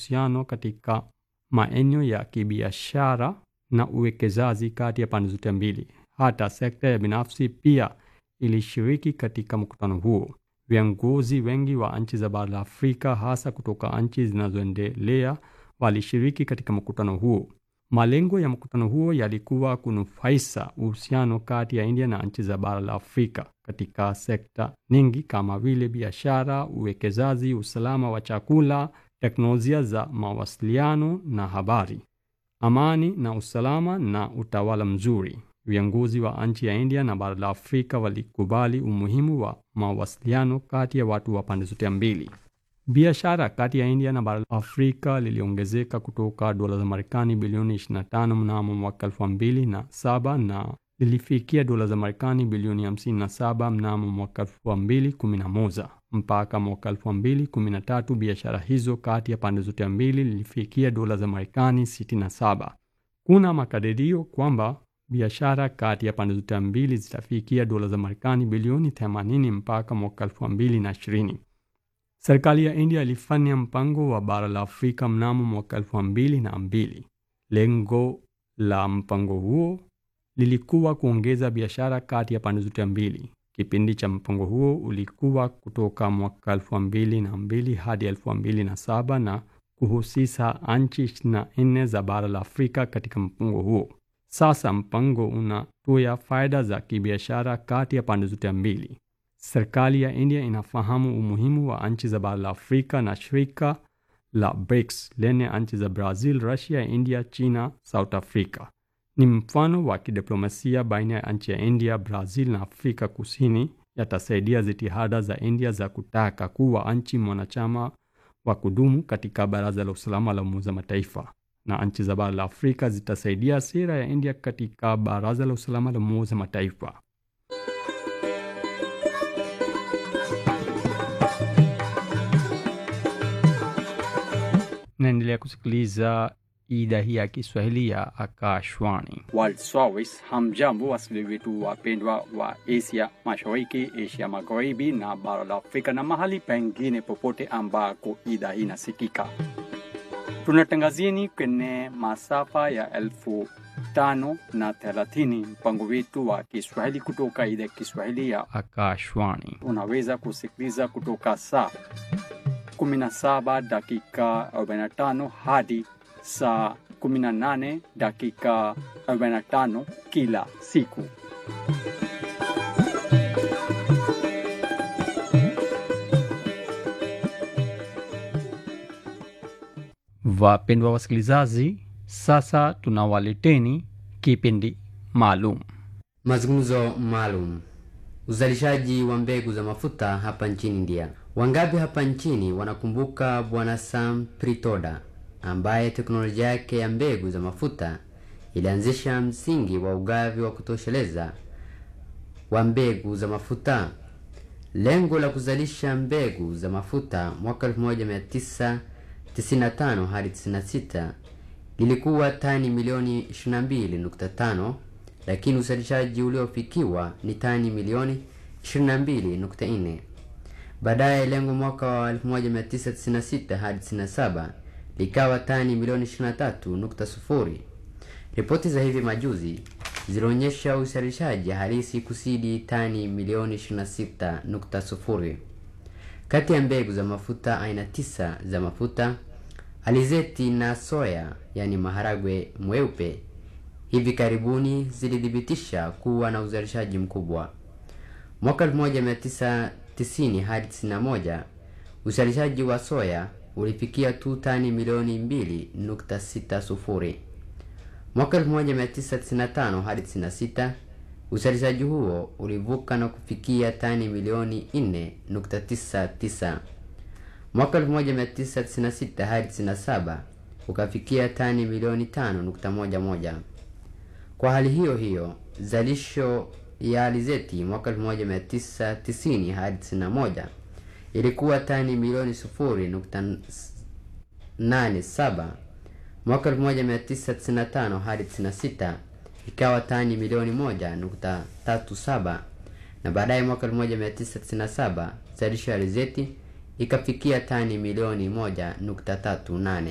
uhusiano katika maeneo ya kibiashara na uwekezaji kati ya pande zote mbili. Hata sekta ya binafsi pia ilishiriki katika mkutano huo. Viongozi wengi wa nchi za bara la Afrika, hasa kutoka nchi zinazoendelea, walishiriki katika mkutano huo. Malengo ya mkutano huo yalikuwa kunufaisha uhusiano kati ya India na nchi za bara la Afrika katika sekta nyingi kama vile biashara, uwekezaji, usalama wa chakula, teknolojia za mawasiliano na habari, amani na usalama na utawala mzuri. Viongozi wa nchi ya India na bara la Afrika walikubali umuhimu wa mawasiliano kati ya watu wa pande zote mbili. Biashara kati ya India na bara la Afrika liliongezeka kutoka dola za Marekani bilioni 25 mnamo mwaka 2007 na lilifikia dola za Marekani bilioni 57 mnamo mwaka 2011. Mpaka mwaka 2013 biashara hizo kati ya pande zote mbili lilifikia dola za Marekani 67. Kuna makadirio kwamba biashara kati ya pande zote mbili zitafikia dola za Marekani bilioni 80 mpaka mwaka 2020. Serikali ya India ilifanya mpango wa bara la Afrika mnamo mwaka elfu mbili na mbili. Lengo la mpango huo lilikuwa kuongeza biashara kati ya pande zote mbili. Kipindi cha mpango huo ulikuwa kutoka mwaka elfu mbili na mbili hadi elfu mbili na saba na kuhusisha nchi ishirini na nne za bara la Afrika katika mpango huo. Sasa mpango unatoa faida za kibiashara kati ya pande zote mbili. Serikali ya India inafahamu umuhimu wa nchi za bara la Afrika na shirika la BRICS lenye nchi za Brazil, Russia, India, China, South Africa. Ni mfano wa kidiplomasia baina ya nchi ya India, Brazil na Afrika Kusini, yatasaidia jitihada za India za kutaka kuwa nchi mwanachama wa kudumu katika Baraza la Usalama la Umoja wa Mataifa, na nchi za bara la Afrika zitasaidia sera ya India katika Baraza la Usalama la Umoja wa Mataifa. Naendelea kusikiliza idhaa hii ya Kiswahili ya Akashwani. World Service. Hamjambo wasikilizaji wetu wapendwa wa Asia Mashariki, Asia Magharibi na bara la Afrika na mahali pengine popote ambako idhaa hii inasikika. Tunatangazieni kwenye masafa ya elfu tano na thelathini mpango wetu wa Kiswahili kutoka idhaa ya Kiswahili ya Akashwani. unaweza kusikiliza kutoka saa 17 dakika 45 hadi saa 18 dakika 45 kila siku. Wapendwa wasikilizaji, sasa tunawaleteni kipindi maalum Mazungumzo maalum. Uzalishaji wa mbegu za mafuta hapa nchini India. Wangapi hapa nchini wanakumbuka Bwana Sam Pritoda ambaye teknolojia yake ya mbegu za mafuta ilianzisha msingi wa ugavi wa kutosheleza wa mbegu za mafuta. Lengo la kuzalisha mbegu za mafuta mwaka 1995 hadi 96 lilikuwa tani milioni 22.5 lakini uzalishaji uliofikiwa ni tani milioni 22.4. Baadaye lengo mwaka wa 1996 hadi 97 likawa tani milioni 23.0. Ripoti za hivi majuzi zilionyesha uzalishaji halisi kusidi tani milioni 26.0. Kati ya mbegu za mafuta aina tisa za mafuta alizeti na soya, yani maharagwe mweupe, hivi karibuni zilithibitisha kuwa na uzalishaji mkubwa. Mwaka 1990 hadi 91 uzalishaji wa soya ulifikia tu tani milioni 2.60. Mwaka 1995 hadi 96 uzalishaji huo ulivuka na kufikia tani milioni 4.99. Mwaka 1996 hadi 97 ukafikia tani milioni 5.11. Kwa hali hiyo hiyo, zalisho ya alizeti mwaka 1990 hadi 91 ilikuwa tani milioni 0.87. Mwaka 1995 hadi 96 ikawa tani milioni 1.37, na baadaye mwaka 1997 zalisho ya alizeti ikafikia tani milioni 1.38.